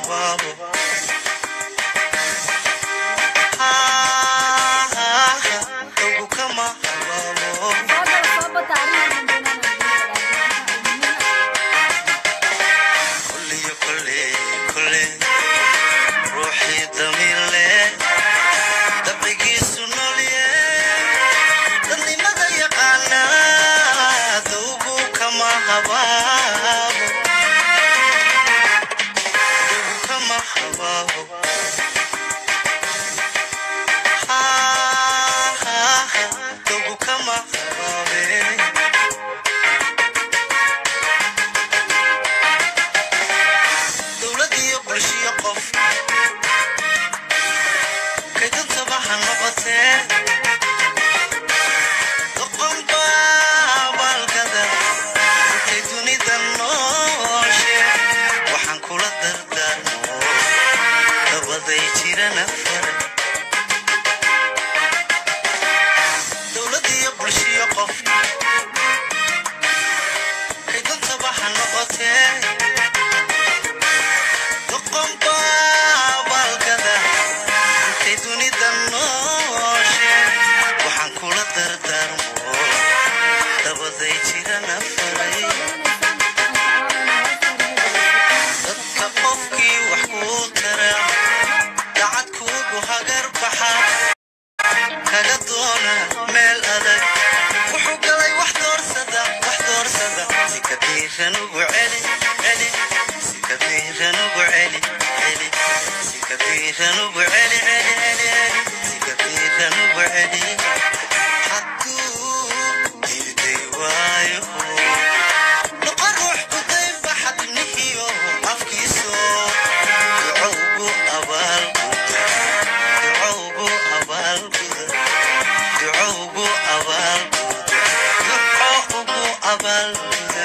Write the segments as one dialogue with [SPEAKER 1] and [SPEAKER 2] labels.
[SPEAKER 1] habaabo dogu kama habaabo kulliyo kolle kolle ruuxii damiir leh dabcigiisu noolye dadnimada yaqaana dowgu kama habaabo dogu kama habaabo dogu kama habaabe dowlad iyo bulshiyo qof kaydantaba ha noqotee doqonba abaalgada intay dunida nooshe waxaan kula dardaarmo dabaday jirana fara dowlad iyo bulshiyo qof kaydantaba ha noqotee doqonba abaalgada intay dunida nooshe waxaan kula dardaarmo dabaday jirana faray dadka qofkii wax kuu tara dacad kuugu hagar baxa kaga doona meel adag wuxuu galay wax doorsada wax doorsada si kabiiran ugu celi celi si kabiiran ugu celi celi si kabiiran ugu celi celi celi celi si kabiiran ugu celi hadduu diiday waayo noqon ruux ku daynba xadnihiyo afkiiso ducowgu abaalguda ducowgu abaalguda ducowgu abaalguda ducowgu abaalguda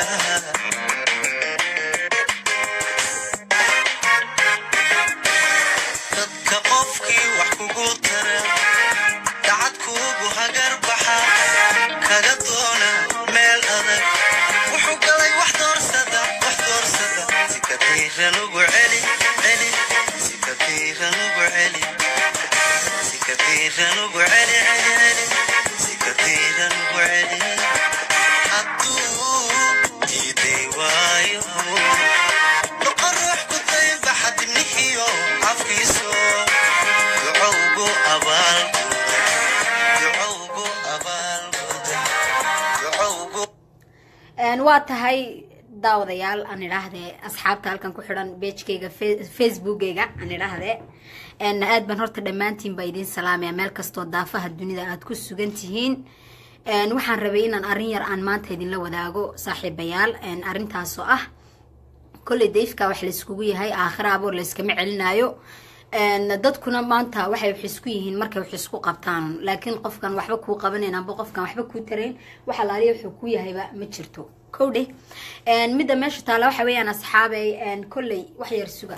[SPEAKER 1] dadka qofkii wax kugu tara dacad kuugu hagar baxa kaga doona meel adag wuxuu galay wax doorsada wax doorsada si kabiiran ugu celi celi si kabiiran ugu celi si kabiiran ugu celi celi celi si kabiiran ugu celi hadduu diiday waayo noqon ruux ku daynba xadibnihiyo afkiiso ducowgu abaalguda ducowgu abaalguda ducowgu
[SPEAKER 2] waa tahay daawadayaal aan idhaahdee asxaabta halkan ku xidhan beejkayga facebookgayga aan idhaahdee aad baan horta dhammaantiin baa idiin salaamaya meel kastoo daafaha dunida aad ku sugan tihiin waxaan rabay inaan arrin yar aan maanta idinla wadaago saaxiibayaal arrintaasoo ah kolley dayfka wax layskugu yahay aakhira aboor layskama celinaayo dadkuna maanta waxay wax isku yihiin markay wax isku qabtaan laakiin qofkan waxba kuu qabanayn amba qofkan waxba kuu tarayn waxa laaliya wuxuu ku yahayba ma jirto kowdhe midda meesha taala waxa weeyaan asxaabay kolley wax yar suga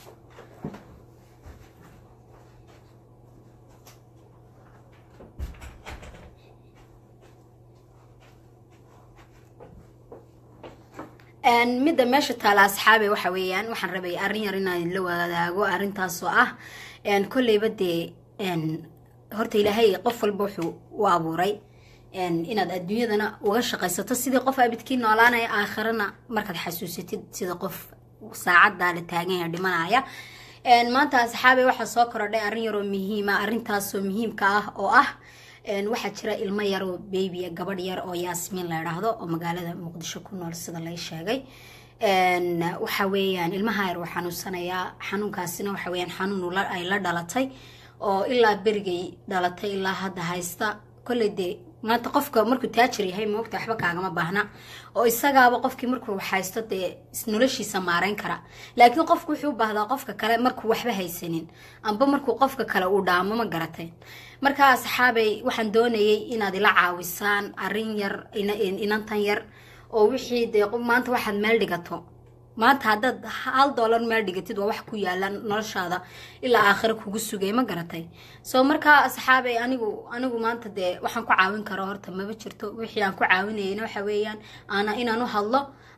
[SPEAKER 2] midda meesha taala asxaabe waxa weeyaan waxaan rabay arrin yar inaan idinla wadaago arrintaasoo ah kolleyba dee horta ilaahay qof walba wuxuu u abuuray inaad adduunyadana uga shaqaysato sidii qof abidkii noolaanaya aakhirana markaad xasuusatid sida qof saacaddaa la taaganya dhimanaya maanta asxaabe waxaa soo korodhay arrin yaroo muhiima arrintaasoo muhiimka ah oo ah waxaa jira ilmo yaroo babya gabadh yar oo yaasmiin la idhaahdo oo magaalada muqdisho ku nool sida lay sheegay waxa weeyaan ilmaha yar uu xanuunsanayaa xanuunkaasina waxa weyaan xanuun ay la dhalatay oo ilaa berigay dhalatay ilaa hadda haysta kolley dee maanta qofka markuu taajir yahay moogta waxba kaagama baahna oo isagaaba qofkii markuu haysto dee noloshiisa maareyn kara laakiin qofku wuxuu u baahdaa qofka kale markuu waxba haysanin amba markuu qofka kale uu dhaamo ma garatay marka asxaabay waxaan doonayay inaad ila caawisaan arrin yar inantan yar oo wixii dee maanta waxaad meel dhigato maanta haddaad hal dollar meel dhigatid waa wax ku yaala noloshaada ilaa aakhiro kugu sugay ma garatay soo markaa asxaabay anigu anigu maanta dee waxaan ku caawin karo horta maba jirto wixii aan ku caawinayana waxa weeyaan ana inaan u hadlo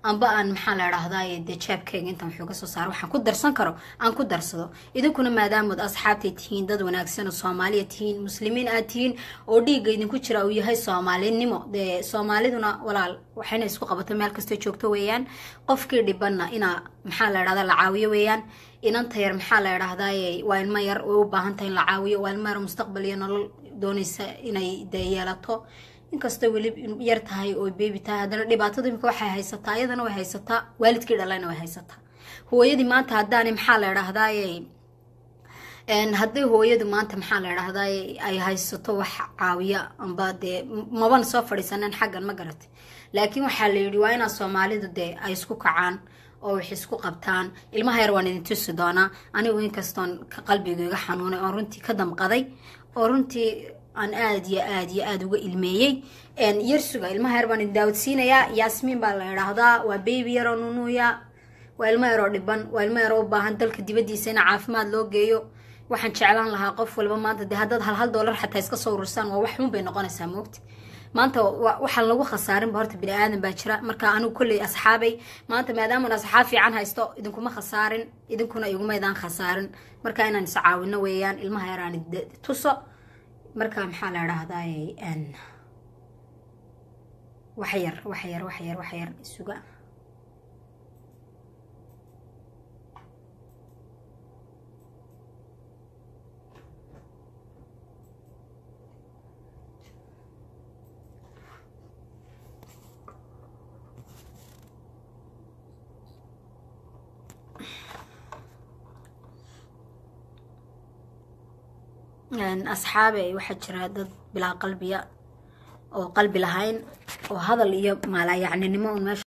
[SPEAKER 2] amba aan maxaa la idhahdaa dee jeebkayga intaan waxooga soo saaro waxaan ku darsan karo aan ku darsado idinkuna maadaamood asxaabtay tihiin dad wanaagsan oo soomaaliya tihiin muslimiin aad tihiin oo dhiigga idinku jira uu yahay soomaalinimo dee soomaaliduna walaal waxayna isku qabato meel kastoo joogto weeyaan qofkii dhibanna inaa maxaa la idhahdaa la caawiyo weeyaan inanta yar maxaa la idhahdaa waa ilmo yar way u baahan tahay in la caawiyo waa ilmo yar mustaqbal iyo nolol doonaysa inay dee yeelato inkastoo weli yar tahay oo beebi tahay haddana dhibaatada imika waxay haysataa ayadana way haysataa waalidkii dhalayna way haysataa hooyadii maanta haddaani maxaa la idhahdaaye haddii hooyadu maanta maxaa la idhahdaa ay haysato wax caawiya amba dee maban soo fadhiisaneen xaggan ma garatay laakiin waxaa la yidhi waa inaa soomaalidu dee ay isku kacaan oo wax isku qabtaan ilmaha yar waan idin tusi doonaa anigu inkastoon qalbiga iga xanuunay oon runtii ka damqaday oo runtii aan aada iyo aada iyo aada uga ilmeeyey yarsuga ilmaha yar baan idin daawadsiinayaa yaasmiin baa la idhaahdaa waa baby yaroo nunuuya waa ilmo yaroo dhiban waa ilmo yaroo u baahan dalka dibadiisa in caafimaad loo geeyo waxaan jeclaan lahaa qof walba maanta dee haddaad hal hal doolar xataa iska soo urursaan waa wax xun bay noqonaysaa moogta maanta waxaan lagu khasaarinba horta bini aadan baa jira marka anigu kolley asxaabay maanta maadaaman asxaab fiican haysto idinkuma khasaarin idinkuna igumaydaan khasaarin marka inaan is caawino weeyaan ilmaha yaraan tuso marka maxaa la idhaahdaa wax yar wax yar wax yar wax yar isuga asxaabe waxaa jira dad bilaa qalbiya oo qalbi lahayn oo hadal iyo maalayacninimo un meesha